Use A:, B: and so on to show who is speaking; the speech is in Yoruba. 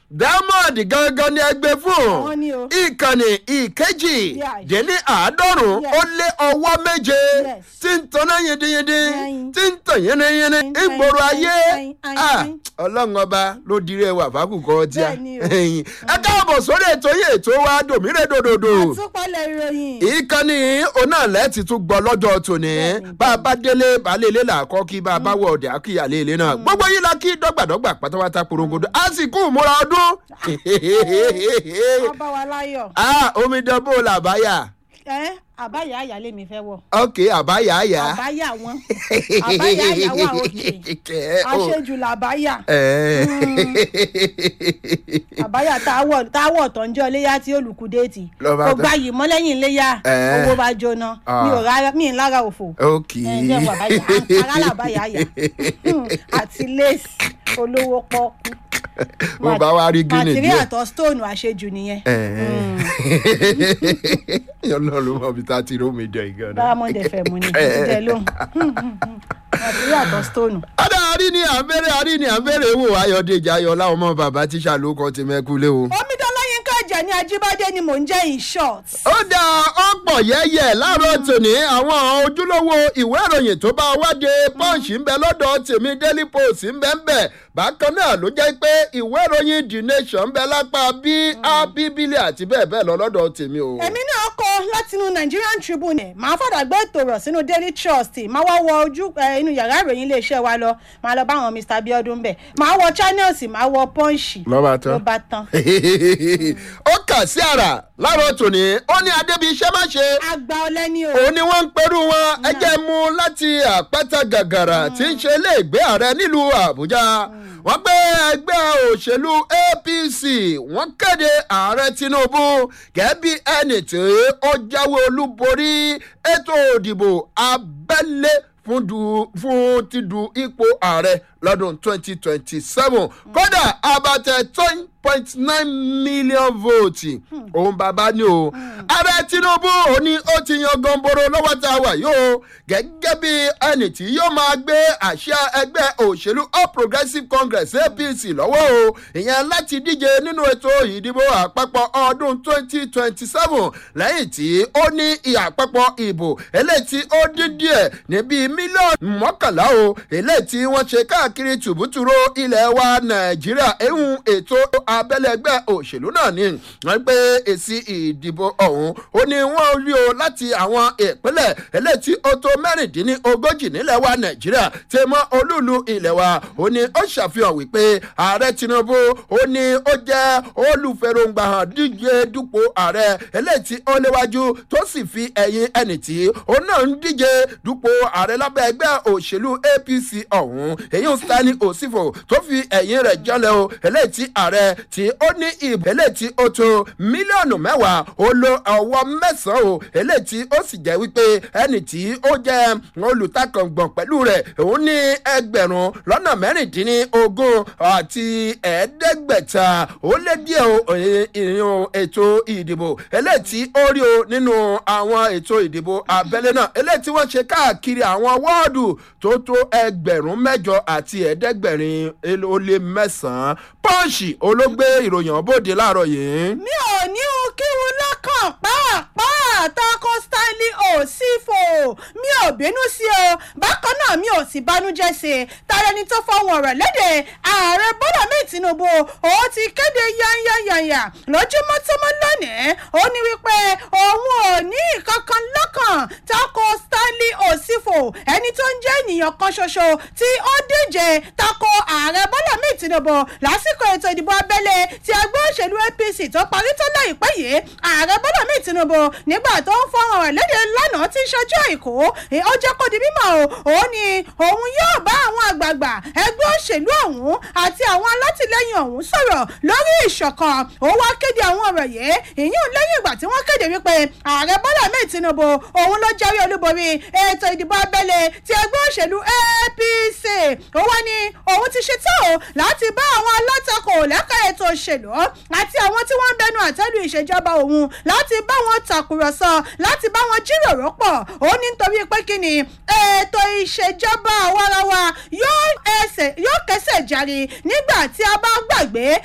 A: diamond gangan ni ẹgbẹ́ fún
B: Àwọn ni o.
A: ìkànnì ìkejì
B: Yeah.
A: dín ní àádọ́rùn-ún
B: Yes.
A: ó lé ọwọ́ méje
B: Yes.
A: tí ń tanná yindiyindi
B: Ayin.
A: tí ń tàn yínníyínní
B: Ayin,
A: ìgboro
B: ayin,
A: ayé
B: ayin, ayin,
A: Ah,
B: ayin.
A: ọlọ́run ọba ló dirí ẹwà fákùkọ tíá
B: Bẹ́ẹ̀ ni o.
A: ẹ káàbọ̀ sórí ètò yìí ètò wa dòmírè dòdòdò
B: àtúpalẹ̀ ìròyìn.
A: ìkànnì onáàlẹ́ ti tún gbọ́ lọ́jọ́ tòní
B: Bẹ́ẹ̀ni,
A: bá a bá délé baálé ilé làákọ́ kí bá a bá wọ ọ̀dẹ̀ àkíyàlé ilé náà gbogbo yìí la kí dọ́gbàdọ́gbà pátápátá porongodo a sì kú ìmúra ọdún
B: wọ́n bá wa láyọ̀.
A: ah omidan bó la àbáyà
B: ẹ àbáyà àyà lèmi fẹ́ wọ̀.
A: ok àbáyà àyà
B: àbáyà wọn àbáyà àyà wà òkè àṣejù làbáyà àbáyà táwọ̀ táwọ̀ tó ń jẹ́ iléyà tí olùkúdéètì
A: Lọ bá
B: kò
A: tán.
B: gba yìí mọ́ lẹ́yìn iléyà
A: Eh.
B: owó bá jóná mi ò rárá mi ì lára òfò
A: ok
B: ẹ jẹ́ wọ àbáyà ara làbáyà àyà àti lace olówó pọ́kú
A: mo bá wá rí gíní
B: material
A: díẹ̀
B: tó stone àṣejù nìyẹn
A: ọlọ́run mọ̀ bí tá a ti rómi jẹ ìgan náà.
B: diamond fm ni ìdílé lóhùn material tó stone.
A: ọ̀dà àrí ni à ń bẹ̀rẹ̀ àrí ni à ń bẹ̀rẹ̀ wò ayọ̀dèjì ayọ̀lá ọmọ bàbá tíṣà ló kọ́ ti mẹ́kúlé o.
B: omidan láyínká ẹ̀jẹ̀ ní ajíbádé ni mò ń jẹ́ in short.
A: ó dá ọ̀pọ̀ yẹ́yẹ́ láàárọ̀ tòní àwọn ojúlówó ìwé ìròyìn tó bá wáde punch ń bẹ lọ́dọ̀ tèmi daily post ń bẹ ń bẹ bákan náà ló jẹ́ pé ìwé ìròyìn the nation ń bẹ lápá bí abíbílẹ̀ àti bẹ́ẹ̀ bẹ́ẹ̀ lọ lọ́dọ̀ tèmi o.
B: èmi náà kọ látinú nigerian tribune màá fàdà gbé ètò rọ̀ sínú daily trust màá wá wọ ojú ẹ, inú yàrá ìròyìn iléeṣẹ́ wa lọ màá lọ bá àwọn mr abiodun bẹ̀ màá wọ channels màá wọ punch
A: Ló bá tán.
B: ló bá tán.
A: ó kà sí àrà láàárọ̀ tòní ó ní adébí iṣẹ́ má ṣe
B: àgbà ọlẹ́ni o.
A: òun ni wọ́n ń perú wọn ẹjẹ́ mú láti àpáta gàgàrà tí ń ṣe iléègbé ààrẹ nílùú àbújá wọ́n gbé ẹgbẹ́ òṣèlú apc wọ́n kéde ààrẹ tinubu gẹ́gẹ́ bí ẹni tí ó jáwé olúborí ètò òdìbò abẹ́lé fún du fún ti du ipò ààrẹ lọ́dún 2027 kódà abatẹ ten point nine million votes òun bàbá ni o ààrẹ tinubu ò ní ó ti yan gọ̀ǹbòrò lọ́wọ́ tá a wà yóò gẹ́gẹ́ bí ẹnì tí yóò máa gbé àṣà ẹgbẹ́ òṣèlú all progressives congress apc lọ́wọ́ o ìyẹn láti díje nínú ètò ìdìbò àpapọ̀ ọdún 2027 lẹ́yìn tí ó ní àpapọ̀ ìbò eléyìí tí ó dín díẹ̀ ní bíi mílíọ̀nù mọ́kànlá o eléyìí tí wọ́n ṣe káàkiri tùbútùrú ilẹ̀ wa nàìjíríà ehun ètò abẹ́lé ẹgbẹ́ òṣèlú náà ni wọ́n pé èsì ìdìbò ọ̀hún ó ní wọ́n rí o láti àwọn ìpínlẹ̀ eléyìí tí ó tó mẹ́rìndínlógójì nílẹ̀ wa nàìjíríà tí mọ́ olúùlú ilẹ̀ wa ó ní ó ṣàfihàn wípé ààrẹ tinubu ó ní ó jẹ́ olùfẹ̀rọ̀ǹgbà hàn díje dupò ààrẹ eléyìí tí ó léwájú tó sì fi ẹ̀yìn ẹnì tí ó náà ń díje dupò ààrẹ lábẹ́ ẹgbẹ́ òṣèlú apc ọ̀hún èyí ń stanley osifo tó fi ẹ̀yìn rẹ̀ jọlẹ̀ o eléyìí tí ààrẹ tí ó ní ìbò eléyìí tí ó tó mílíọ̀nù mẹ́wàá ó lo ọwọ́ mẹ́sàn-án o eléyìí tí ó sì jẹ́ wípé ẹnì tí ó jẹ́ olùtakàngbọ̀n pẹ̀lú rẹ̀ òun ní ẹgbẹ̀rún lọ́nà mẹ́rìndínlógún àti ẹ̀ẹ́dẹ́gbẹ̀ta ó lé díẹ̀ o ìrìn ètò ìdìbò eléyìí tí ó rí o nínú àwọn ètò ìdìbò abẹ́lé náà eléyìí tí wọ́n ṣe káàkiri àwọn wọ́ọ̀dù tó tó ẹgbẹ̀rún mẹ́jọ àti ẹ̀ẹ́dẹ́gbẹ̀rin ó lé mẹ́sàn-án pọ́ǹsì olóògbé ìròyìn ọ̀bọ̀dé láàárọ̀ yìí.
B: mi ò ní o kí wọn lọ́kàn pàápàá tako stanley osifo mi ò bínú sí o bákan náà mi ò sì bánújẹ́ sí i tààrà ẹni tó fọwọ́n ọ̀rọ̀ léde ààrẹ bọ́lá mi tinubu ó ti kéde yányányányá lójúmọ́ tó mọ́ lónìí ó ní wípé òun ò ní ìkankan lọ́kàn tako stanley osifo ẹni tó ń jẹ́ ènìyàn kan ṣoṣo tí ó díje tako ààrẹ bọ́lá mi tinubu lásìkò ètò ìdìbò abẹ́lé ti ẹgbẹ́ òṣèlú apc tó parí tó láìpẹ́ yìí ààrẹ bọ́lá mi tinubu nígbà tó ń fọ́nrán rẹ̀ léde lánàá tí ń ṣojú àìkú ó jẹ́ kó di mímọ́ o ó ní òun yóò bá àwọn àgbààgbà ẹgbẹ́ òṣèlú ọ̀hún àti àwọn alátìlẹyìn ọ̀hún sọ̀rọ̀ lórí ìṣọ̀kan ó wá kéde àwọn ọ̀rọ̀ yìí ìyún lẹ́yìn ìgbà tí wọ́n kéde wípé ààrẹ bọ́lá mi tinubu òun ló jáwé olúborí ètò ìdìbò abẹ́lé ti ẹgbẹ́ òṣèlú apc ó wá ní òun ti ṣetán o láti bá àwọn alátakò lẹ́ka ètò òṣèlú àti àwọn tí wọ́n ń bẹnu àtẹ́lu ìṣèjọba òun láti bá wọn tàkùrọ̀sọ láti bá wọn jíròrò pọ̀ ó ní nítorí pé kí ni ètò ìṣèjọba àwarawa yóò ẹsẹ̀ yóò kẹsẹ̀ járe nígbà tí a bá gbàgbé